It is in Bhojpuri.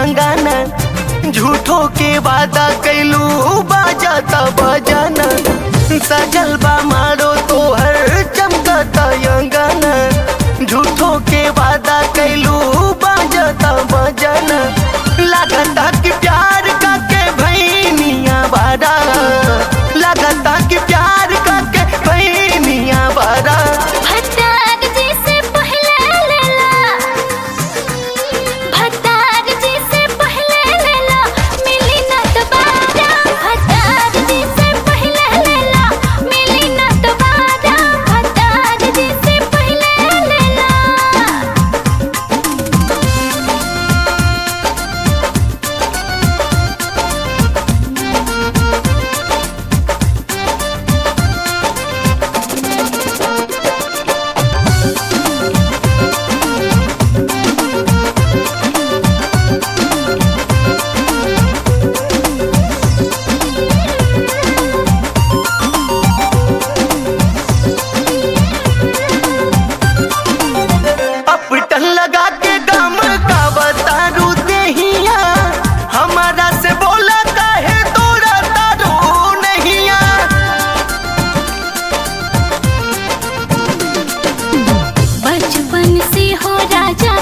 अंगाना झूठो के वादा कैलू बाजाता बजाना सजल बा मारो तोहर चमकता अंगाना झूठो के वादा कैलू बाजाता बजाना लागता कि प्यार का के भैनिया बारा लागता कि प्यार का के भैनिया बारा भतार जी से पहले लेला भतार जी से पहले लेला मिली ना दोबारा भतार जी से पहले लेला मिली ना दोबारा भतार जी से पहले लेला अपटन लगा के गम का बतारू देहिया हमारा से बोला काहे तोरा तारू नहिया बचपन से हो राजा